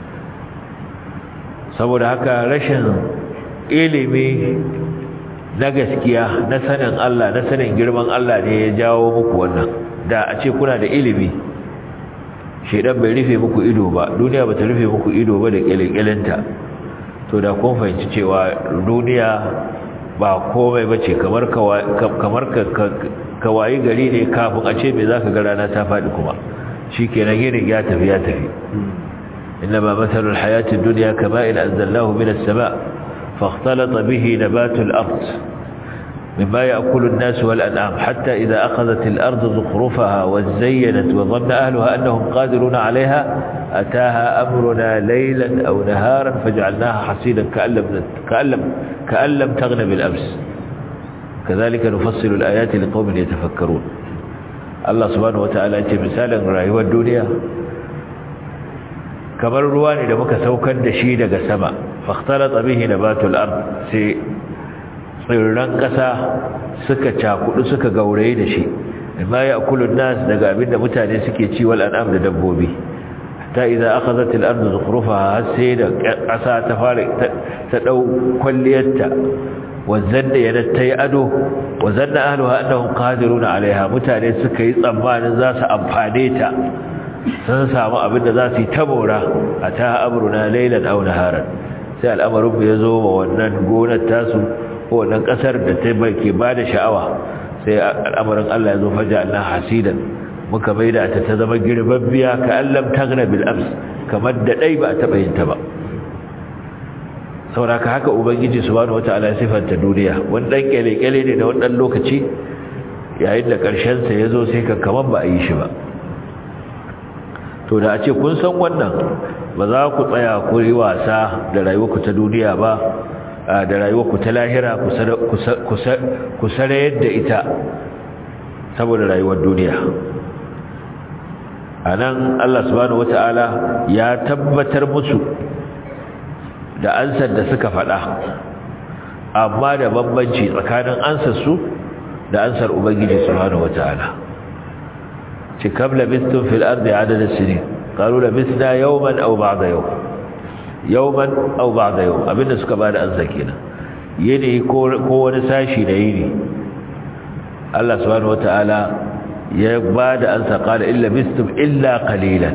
saboda haka rashin ilimi na gaskiya na sanin Allah na sanin girman Allah ne ya jawo muku wannan da a ce kuna da ilimi shedan bai rufe muku ido ba duniya bata rufe muku ido ba da kyalekyalenta to da kun fahimci cewa duniya ba komai bace kamar kamar kawayi gari ne kafin a ce me zaka ga rana ta faɗi kuma shikenan yinin ya tafi ya tafi إنما مثل الحياة الدنيا كماء أنزلناه من السماء فاختلط به نبات الأرض مما يأكل الناس والأنعام حتى إذا أخذت الأرض زخرفها وزينت وظن أهلها أنهم قادرون عليها أتاها أمرنا ليلا أو نهارا فجعلناها حصيدا كأن لم, كأن لم, كأن لم تغن بالأمس كذلك نفصل الآيات لقوم يتفكرون الله سبحانه وتعالى مثالا رأيوا الدنيا kamar ruwa ne da muka saukar da shi daga sama fakhtalata bihi nabatul ard sai tsirran ƙasa suka cakudu suka gauraye da shi amma ya akulun nas daga abinda mutane suke ci wal an'am da dabbobi ta idza akhadhat al ardu zukhrufaha sai da ƙasa ta fara ta dau kwalliyarta wazanna yana tayi ado wazanna ahluha annahum qadiruna alaiha mutane suka yi tsammanin za su amfane ta sun samu abinda za su yi tabora ata amruna laylan aw naharan sai al'amarin ya zo ma wannan gonar tasu ko wannan kasar da ta ke ba da sha'awa sai al'amarin Allah ya zo faja Allah hasidan muka maida ta ta zama girbabbiya ka allam tagna bil ams kamar da dai ba a taba yin ta ba sauraka haka ubangiji subhanahu wataala ya sifanta duniya wannan kyale-kyale ne da wannan lokaci yayin da karshen sa yazo sai ka kaman ba a yi shi ba to da a ce kun san wannan ba za ku tsaya ku yi wasa da rayuwarku ta duniya ba da rayuwarku ta lahira ku sarayar da ita saboda rayuwar duniya a nan Allah subhanahu wata'ala ya tabbatar musu da ansar da suka faɗa amma da bambanci tsakanin ansar su da ansar ubangiji subhanahu wata'ala ci kam labistun fil ardi adada sinin qalu labisna yawman aw ba'da yawm yawman aw ba'da yawm abinda suka bada ansa kenan yini ko wani sashi da yini Allah subhanahu wataala ya bada ansa qala illa bistum illa qalilan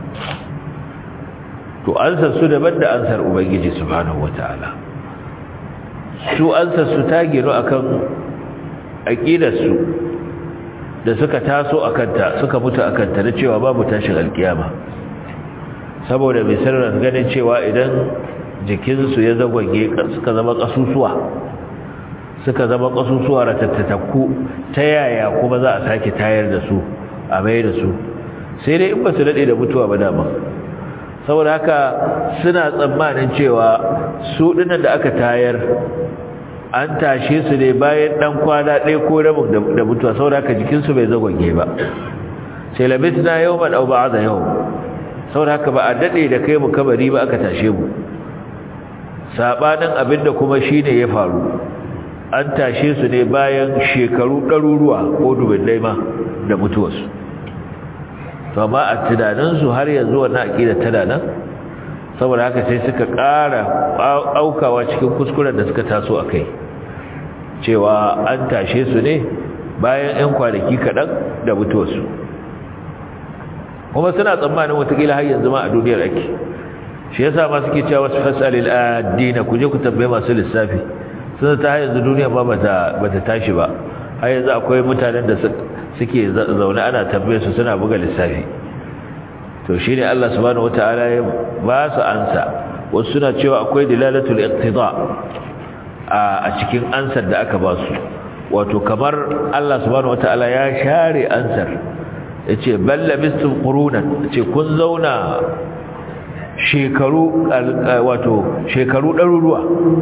to ansa su daban da ansar ubangiji subhanahu wataala su ansa su ta gino akan aqidar su da suka taso akanta suka mutu akanta da cewa babu tashin alkiyama saboda mai sirrin ganin cewa idan jikinsu ya zagwage suka zama kasusuwa suka zama kasusuwa ratattaku ta yaya kuma za a sake tayar da su a mai da su sai dai in ba su daɗe da mutuwa ba dama saboda haka suna tsammanin cewa su ɗinan da aka tayar an tashe su ne bayan ɗan kwana ɗaya ko rabin da mutuwa saboda haka jikinsu bai zagwage ba sai labisna yau man au ba'a da yau saboda haka ba a dade da kai mu kabari ba aka tashe mu sabanin abinda kuma shine ya faru an tashe su ne bayan shekaru ɗaruruwa ko dubullai ma da mutuwarsu to amma a tunaninsu har yanzu wannan aƙida tana nan saboda haka sai suka ƙara aukawa cikin kuskuren da suka taso a kai cewa an tashe su ne bayan 'yan kwanaki kaɗan da mutuwarsu kuma suna tsammanin watakila har yanzu ma a duniyar ake shi yasa ma suke cewa wasu fasalil addina ku je ku tambaye masu lissafi sun ta yanzu duniya ba bata bata tashi ba har yanzu akwai mutanen da suke zaune ana tambaye su suna buga lissafi to shine Allah subhanahu wataala ya ba su ansa wasu suna cewa akwai dilalatul iqtida a cikin ansar da aka ba su wato kamar Allah subhanahu wataala ya share ansar yace balla bistum qurunan yace kun zauna shekaru wato shekaru ɗaruruwa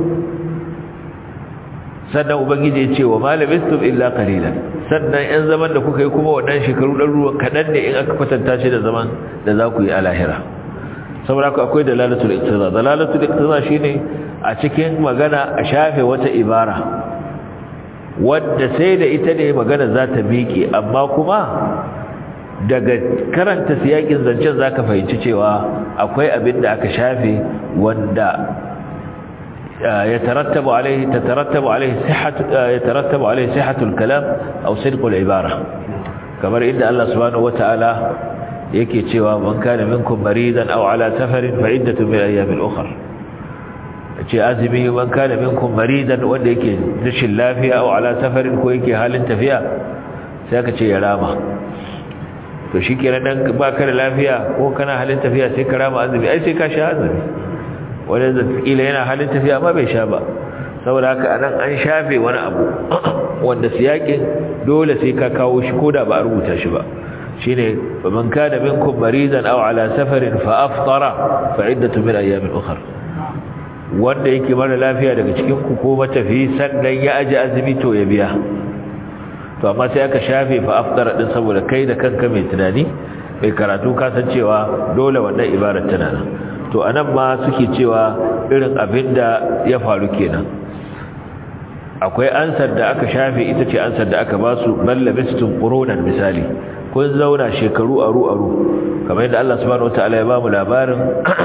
sannan ubangiji yace wa malabistum illa qalilan sannan yan zaman da kuka yi kuma wannan shekaru ɗaruruwa kadan ne in aka kwatanta shi da zaman da za ku yi a lahira saboda ku akwai dalalatul iqtiza dalalatul iqtiza shine a cikin magana a shafe wata ibara wadda sai da ita ne magana za ta miƙe amma kuma daga karanta siyakin zancen zaka fahimci cewa akwai abin da aka shafe wanda ya tarattabu alaihi tatarattabu alaihi sihhatu yatarattabu alaihi sihhatul kalam aw sidqul ibara kamar inda Allah subhanahu wataala yake cewa man kana minkum maridan aw ala safarin fa iddatu min ayamin ukhra ce azumi man kana minkum maridan wanda yake rashin lafiya aw ala safarin ko yake halin tafiya sai aka ce ya rama to shi kenan dan ba ka da lafiya ko kana halin tafiya sai ka rama azumi ai sai ka sha azumi wanda zakila yana halin tafiya amma bai sha ba saboda haka anan an shafe wani abu wanda siyakin dole sai ka kawo shi koda ba a rubuta shi ba shine man kana minkum maridan aw ala safarin fa aftara fa iddatu min ayamin ukhra wanda yake mara lafiya daga cikin ku ko matafi sannan ya aji azumi to ya biya to amma sai aka shafe fa aftara din saboda kai da kanka mai tunani mai karatu ka san cewa dole wannan ibarar tana nan to anan ma suke cewa irin abinda ya faru kenan akwai ansar da aka shafe ita ce ansar da aka ba su ballabistum qurunan misali kun zauna shekaru aru aru kamar yadda Allah subhanahu wataala ya ba mu labarin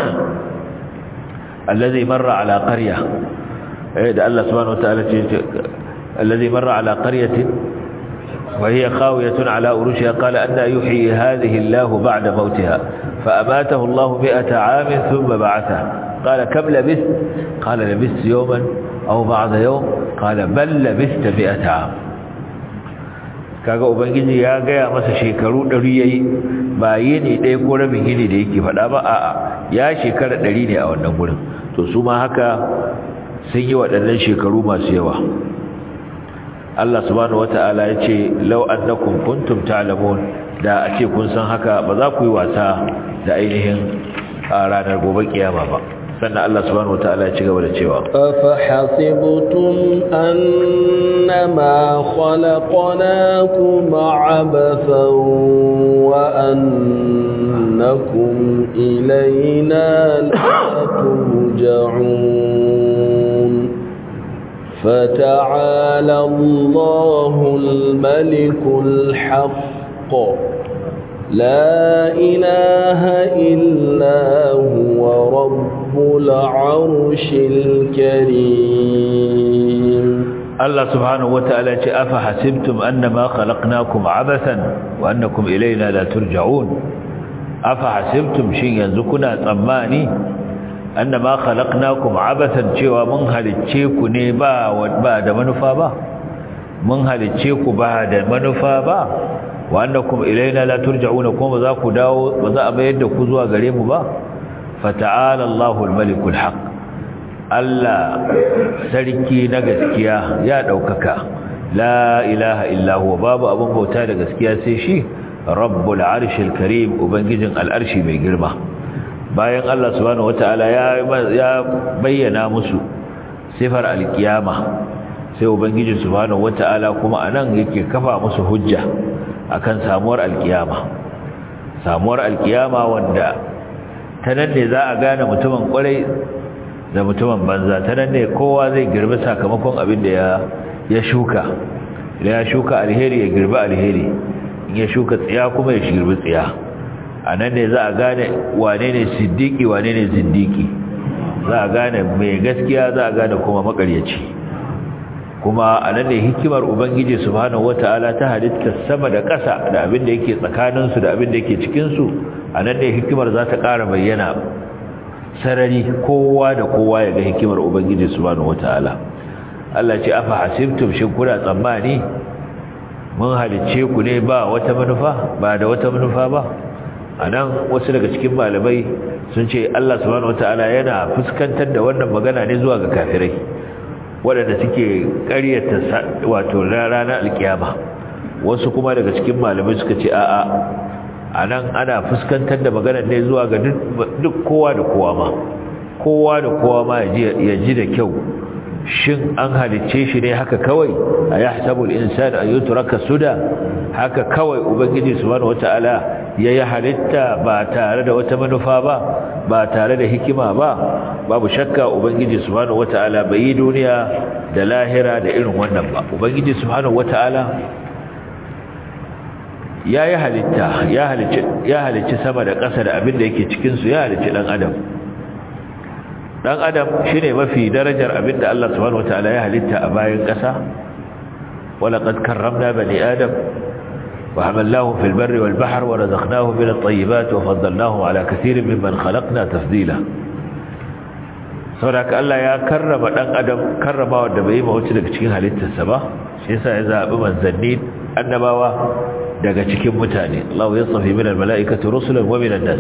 allazi marra ala qarya eh da Allah subhanahu wataala ce allazi marra ala qaryatin wa hiya khawiyatun ala urushiha qala anna yuhyi hadhihi Allah ba'da mautiha fa amatahu Allah mi'ata 'amin thumma ba'athahu qala kam labith qala labith yawman aw ba'da yawm qala bal labithta mi'ata 'am kaga ubangiji ya gaya masa shekaru 100 yayi ba yini ɗaya ko rabin yini da yake faɗa ba a'a ya shekara 100 ne a wannan gurin to su ma haka sun yi waɗannan shekaru masu yawa Allah subhanahu wata'ala ya ce law annakum kuntum ta'lamun da a ce kun san haka ba za ku yi wasa da ainihin a ranar gobe kiyama ba sannan Allah subhanahu wata'ala ya ci gaba da cewa أفحسبتم أنما خلقناكم عبثا وأنكم إلينا لا ترجعون فتعالى الله الملك الحق لا إله إلا هو رب العرش الكريم الله سبحانه وتعالى أفحسبتم أنما خلقناكم عبثا وأنكم إلينا لا ترجعون أفحسبتم شيء ينزكنا تماني أنما خلقناكم عبثا شوى من هلتشيكو نيبا وبعد منفابا من هلتشيكو بعد منفابا wa annakum ilaina la turja'una kuma za ku dawo ba za a bayar da ku zuwa gare mu ba fata'ala Allahu al-malikul haq Allah sarki na gaskiya ya daukaka la ilaha illa huwa babu abun bauta da gaskiya sai shi rabbul arshil karim ubangijin al'arshi mai girma bayan Allah subhanahu wataala ya ya bayyana musu sifar alkiyama sai ubangiji subhanahu wataala kuma anan yake kafa musu hujja akan samuwar alkiyama samuwar alkiyama wanda ta nan ne za a gane mutumin kwarai da mutumin banza ta nan ne kowa zai girbi sakamakon abin da ya ya shuka idan ya shuka alheri ya girbi alheri in ya shuka tsiya kuma ya girbi tsiya a nan ne za a gane wane ne siddiki wane ne zindiki za a gane mai gaskiya za a gane kuma makaryaci kuma a nan ne hikimar ubangiji subhanahu wata'ala ta halitta sama da ƙasa da abin da yake tsakaninsu da abin da yake cikinsu a nan ne hikimar za ta ƙara bayyana sarari kowa da kowa ya ga hikimar ubangiji subhanahu wata'ala Allah ce afa hasibtum shin kuna tsammani mun halicce ku ne ba wata manufa ba da wata manufa ba a nan wasu daga cikin malamai sun ce Allah subhanahu wata'ala yana fuskantar da wannan magana ne zuwa ga kafirai waɗanda suke ƙaryata wato ranar alkiyama wasu kuma daga cikin malamai suka ce a'a a nan ana fuskantar da maganar ne zuwa ga duk kowa da kowa ma kowa da kowa ma ya ji da kyau shin an halicce shi ne haka kawai a ya hasabul insani a yuturaka suda haka kawai ubangiji subhanahu wata'ala ya yi halitta ba tare da wata manufa ba ba tare da hikima ba babu shakka ubangiji subhanahu wata'ala bai yi duniya da lahira da irin wannan ba ubangiji subhanahu wata'ala ya yi halitta ya halicci sama da ƙasa da abin da yake cikinsu ya halicci ɗan adam ɗan adam shi ne mafi darajar abin da Allah subhanahu wata'ala ya halitta a bayan ƙasa walaƙad karramna bani adam وحملناه في البر والبحر ورزقناه من الطيبات وفضلناه على كثير ممن خلقنا تفضيلا saboda Allah ya karrama dan adam karrama wanda bai ma wuce daga cikin halittarsa ba shi yasa ya zabi manzanni annabawa daga cikin mutane Allah ya tsafi min almalaikati rusulan wa min an-nas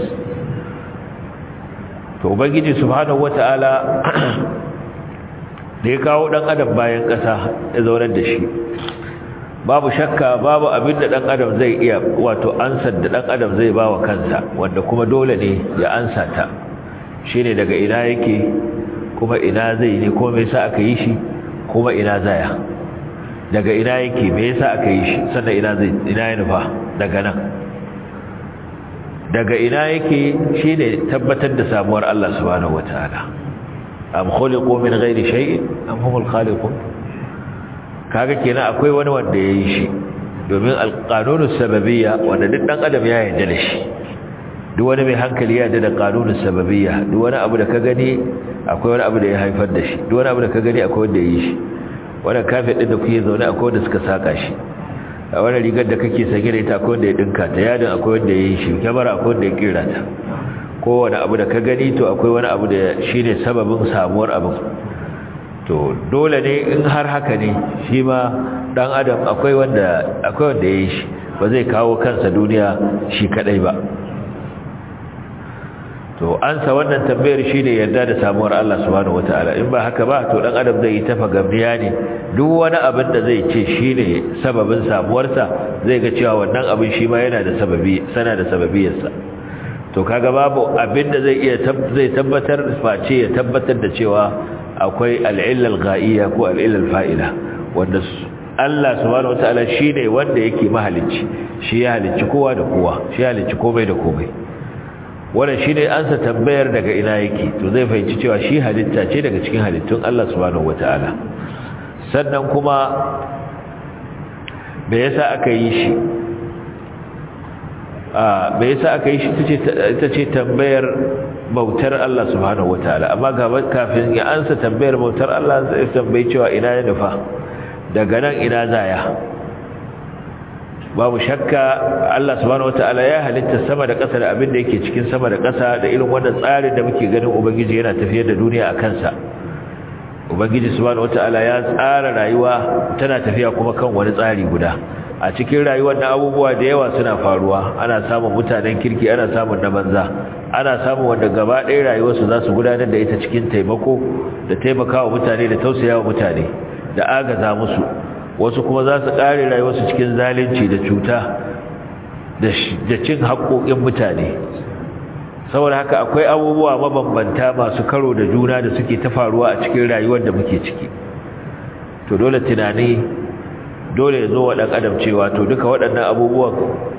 to ubangiji subhanahu wataala da ya kawo dan adam bayan kasa ya zaunar da shi babu shakka babu abin da dan adam zai iya wato ansar da dan adam zai bawa kansa wanda kuma dole ne ya ansa ta shine daga ina yake kuma ina zai ne ko me yasa aka yi shi kuma ina zaya daga ina yake me yasa aka yi shi sannan ina zai ina ya nufa daga nan daga ina yake shine tabbatar da samuwar Allah subhanahu wataala am khuliqu min ghairi shay'in am humul khaliqun kaga kenan akwai wani wanda ya yi shi domin alƙanunin sababiyya wanda duk ɗan adam ya yarda da shi duk wani mai hankali ya yarda da ƙanunin sababiyya duk wani abu da ka gani akwai wani abu da ya haifar da shi duk wani abu da ka gani akwai wanda ya yi shi wannan kafin ɗin da kuke zaune akwai wanda suka saka shi a wani rigar da kake sanye da ita akwai wanda ya dinka ta yadin akwai wanda ya yi shi kyamara akwai wanda ya kira ta kowane abu da ka gani to akwai wani abu da shi ne sababin samuwar abin to dole ne in har haka ne shi ma dan adam akwai wanda akwai wanda ya yi shi ba zai kawo kansa duniya shi kadai ba to ansa wannan tambayar shine yarda da samuwar Allah subhanahu wataala in ba haka ba to dan adam zai yi tafa gamniya ne duk wani abin da zai ce shine sababin samuwarsa zai ga cewa wannan abin shi ma yana da sababi sana da sababiyarsa to kaga babu abin da zai iya zai tabbatar face ya tabbatar da cewa akwai al-illa al-ghaiya ko al-illa al-fa'ila wanda Allah subhanahu wataala shine wanda yake mahalicci shi ya halicci kowa da kowa shi ya halicci komai da komai wannan shine ansa tambayar daga ina yake to zai fahimci cewa shi halitta ce daga cikin halittun Allah subhanahu wataala sannan kuma me yasa aka yi shi a me yasa aka yi shi ita ce tambayar bautar Allah subhanahu wataala amma gaba kafin ya ansa tambayar bautar Allah zai tambayi cewa ina ya nufa daga nan ina zaya babu shakka Allah subhanahu wataala ya halitta sama da ƙasa da abin da yake cikin sama da ƙasa da irin wannan tsarin da muke ganin ubangiji yana tafiyar da duniya a kansa ubangiji subhanahu wataala ya tsara rayuwa tana tafiya kuma kan wani tsari guda a cikin rayuwar na abubuwa da yawa suna faruwa ana samun mutanen kirki ana samun na banza ana samun wanda gaba ɗaya rayuwarsu za su gudanar da ita cikin taimako da taimakawa mutane da tausayawa mutane da agaza musu wasu kuma za su ƙare rayuwarsu cikin zalunci da cuta da cin haƙoƙin mutane saboda haka akwai abubuwa mabambanta masu karo da juna da suke ta faruwa a cikin rayuwar da muke ciki to dole tunani dole ya zo wa ɗan adam cewa to duka waɗannan abubuwan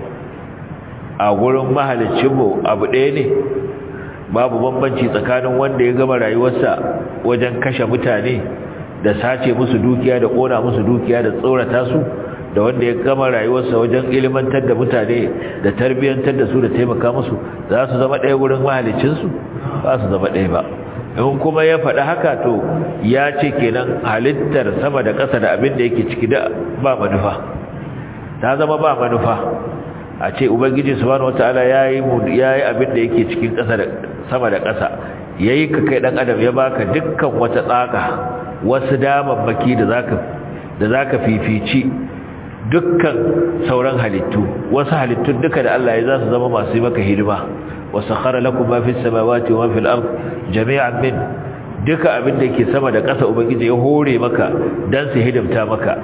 a gurin mahalicinmu abu ɗaya ne babu bambanci tsakanin wanda ya gama rayuwarsa wajen kashe mutane da sace musu dukiya da kona musu dukiya da tsorata su da wanda ya gama rayuwarsa wajen ilimantar da mutane da tarbiyyantar da su da taimaka musu za su zama ɗaya wurin mahalicinsu ba su zama ɗaya ba in kuma ya faɗi haka to ya ce kenan halittar sama da ƙasa da abin da yake ciki da ba manufa ta zama ba manufa a ce ubangiji subhanahu wataala yayi yayi abin da yake cikin ƙasa da sama da ƙasa yayi ka kai dan adam ya baka dukkan wata tsaka wasu damammaki da zaka da zaka fifici dukkan sauran halittu wasu halittun duka da Allah ya za su zama masu yi maka hidima wasakhara lakum ma fis samawati wa ma fil ard jami'an min duka abin da yake sama da ƙasa ubangiji ya hore maka dan su hidimta maka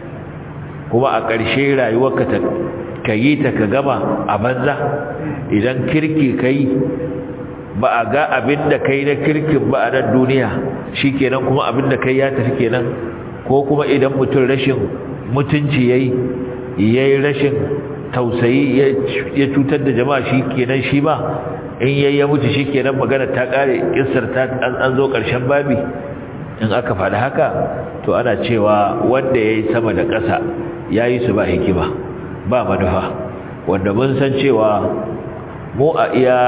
kuma a ƙarshe rayuwarka ta kayi ta ka gama a banza idan kirki kai ba a ga abin da kai na kirkin ba a nan duniya shikenan kuma abin da kai ya tafi kenan ko kuma idan mutum rashin mutunci yayi yayi rashin tausayi ya cutar da jama'a shikenan shi ba in yayi ya mutu shikenan magana ta kare kissar ta an zo karshen babi in aka faɗi haka to ana cewa wanda yayi sama da ƙasa yayi su ba hikima ba manufa wanda mun san cewa mu a iya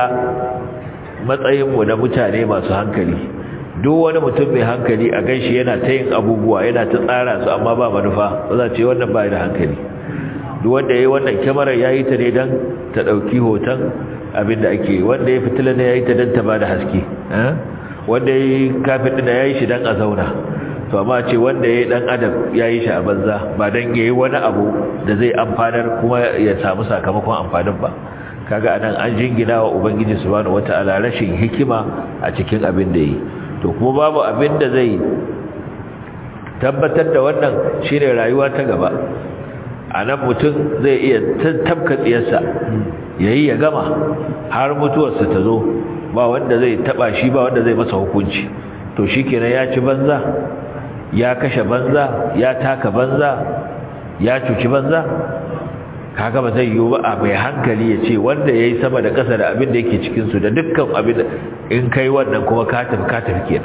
matsayinmu na mutane masu hankali duk wani mutum mai hankali a ganshi yana ta yin abubuwa yana ta tsara su amma ba manufa ba za ce wannan ba da hankali duk wanda ya yi wannan kyamarar ya yi ta ne don ta ɗauki hoton abin da ake wanda ya fitila ne ya yi ta don ta ba da haske wanda ya yi kafin ɗina ya yi shi don a zauna to amma ce wanda ya yi ɗan adam ya yi shi a banza ba don ya yi wani abu da zai amfanar kuma ya samu sakamakon amfanin ba kaga anan an jingina wa ubangiji subhanahu wataala rashin hikima a cikin abin da yi to kuma babu abin da zai tabbatar da wannan shine rayuwa ta gaba anan mutum zai iya tabka tsiyarsa yayi ya gama har mutuwarsa ta zo ba wanda zai taba shi ba wanda zai masa hukunci to shikenan ya ci banza ya kashe banza ya taka banza ya cuci banza kaga ba zai yiwu ba a mai hankali ya ce wanda ya yi sama da ƙasa da abin da yake cikinsu da dukkan abin da in kai wannan kuma ka tafi ka tafi kenan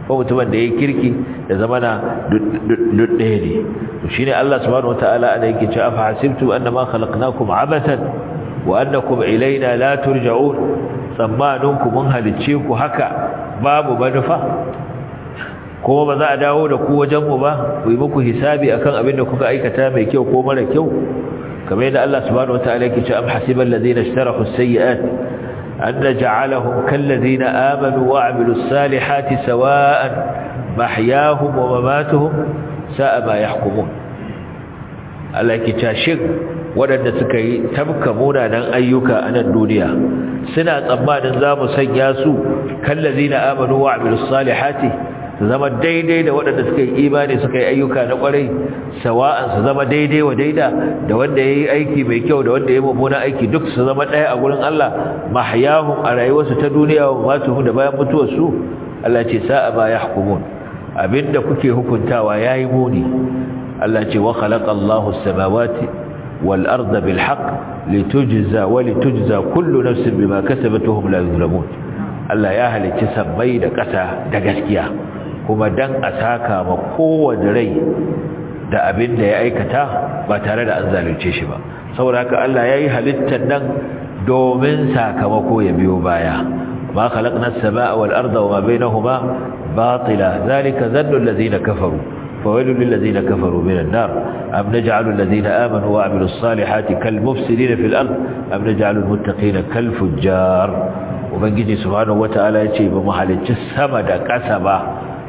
ko mutumin da yayi kirki da zamana duk ɗaya ne to shine Allah subhanahu wataala ana yake cewa fa hasibtu annama khalaqnakum abathan wa annakum ilaina la turja'un tsammaninku mun halicce ku haka babu manufa kuma ba za a dawo da ku wajenmu ba ku yi muku hisabi akan abin da kuka aikata mai kyau ko mara kyau kamar yadda Allah subhanahu wataala yake cewa am hasibal ladina ishtarahu as-sayyi'at an naj'alahum kal ladina amanu wa 'amilus salihati sawa'an mahyahum wa mamatuhum sa'a ma yahkumun Allah yake cewa shin waɗanda suka yi tabka munanan ayyuka a nan duniya suna tsammanin za mu sanya su kan ladina amanu wa 'amilus salihati su zama daidai da waɗanda suka yi imani suka yi ayyuka na ƙwarai sawa'an su zama daidai wa daida da wanda ya yi aiki mai kyau da wanda ya yi mummunan aiki duk su zama ɗaya a gurin Allah mahyahum a rayuwarsu ta duniya wa matuhum da bayan mutuwarsu Allah ce sa'a ba ya hukumun abinda kuke hukuntawa ya yi muni Allah ce wa khalaqa Allahu as-samawati wal arda bil haqq litujza wa litujza kullu nafsin bima kasabat wa hum la yuzlamun Allah ya halicci sammai da ƙasa da gaskiya kuma dan a saka ma kowace rai da abin da ya aikata ba tare da an zalunce shi ba saboda haka Allah ya yi halittar nan domin sakamako ya biyo baya ma khalaqna as-samaa wal arda wa ma bainahuma batila zalika dhannu alladhina kafaru فويل للذين كفروا من النار أم نجعل الذين آمنوا وعملوا الصالحات كالمفسدين في الأرض أم نجعل المتقين كالفجار وبنجي سبحانه وتعالى يتي بمحل السمد كسبا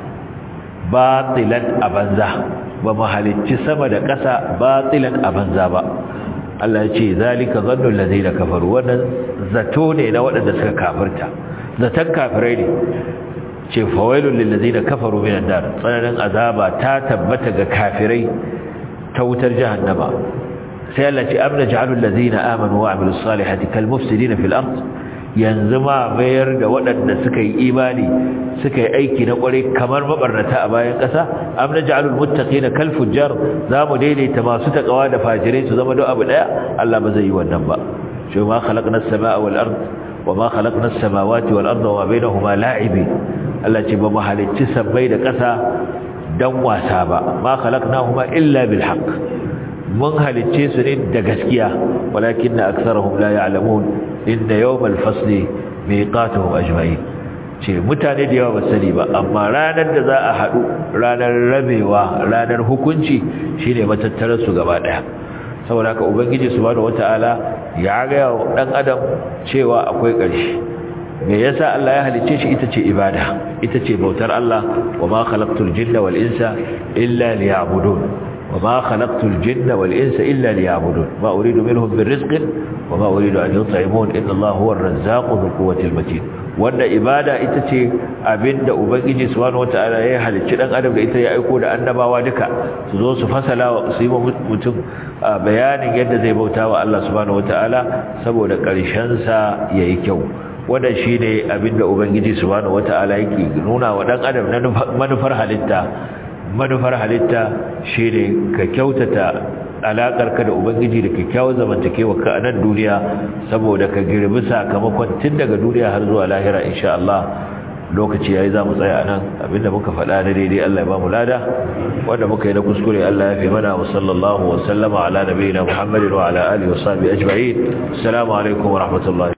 batilan abanza ba mu halicci sama da ƙasa batilan abanza ba Allah ya ce zalika zannu allazina kafaru wannan zato ne na waɗanda suka kafirta zatan kafirai ne ce fawailul lil ladina kafaru minan nar tsananin azaba ta tabbata ga kafirai ta wutar jahannama sai Allah ce amna ja'alul ladina amanu wa amilus salihati kal mufsidina fil ard yanzu ma mayar da waɗanda suka yi imani suka yi aiki na ƙwarai kamar mabarnata a bayan ƙasa am na ja'alul muttaqina kal fujjar za mu daidaita masu takawa da fajirai su zama don abu ɗaya Allah ba zai yi wannan ba shi ma khalaqna as-samaa wal ard wa ma khalaqna as-samawati wal arda wa bainahuma la'ibi Allah ce ba mu halicci sabbai da ƙasa dan wasa ba ma khalaqnahuma illa bil haqq mun halicce su ne da gaskiya walakinna aktharuhum la ya'lamun inna yawmal fasli miqatuhum ajma'in ce mutane da yawa ba sani ba amma ranar da za a haɗu ranar rabewa ranar hukunci shine matattarar su gaba daya saboda haka ubangiji subhanahu wataala ya ga dan adam cewa akwai ƙarshe me yasa Allah ya halice shi ita ce ibada ita ce bautar Allah wa ma khalaqtul jinna wal insa illa liya'budun وما خلقت الجن والإنس إلا ليعبدون ما أريد منهم من رزق وما أريد أن يطعمون إن الله هو الرزاق ذو القوة المتين wanda ibada ita ce abinda ubangiji subhanahu wataala ya halicci dan adam da ita ya aiko da annabawa duka su zo su fasala su yi mutum bayanin yadda zai bauta wa Allah subhanahu wataala saboda karshen sa yayi kyau wannan shine abinda ubangiji subhanahu wataala yake nuna wa dan adam na manufar halitta manufar halitta shi ne ka kyautata alaƙarka da ubangiji da kyakkyawar zamantakewa ka a nan duniya saboda ka girbi sakamakon tun daga duniya har zuwa lahira insha Allah lokaci yayi za mu tsaya a nan abinda muka faɗa na daidai Allah ya ba mu lada wanda muka yi na kuskure Allah ya fi mana wa sallallahu wa sallama ala nabiyina Muhammadin wa ala alihi wa sahbihi ajma'in assalamu alaikum wa rahmatullahi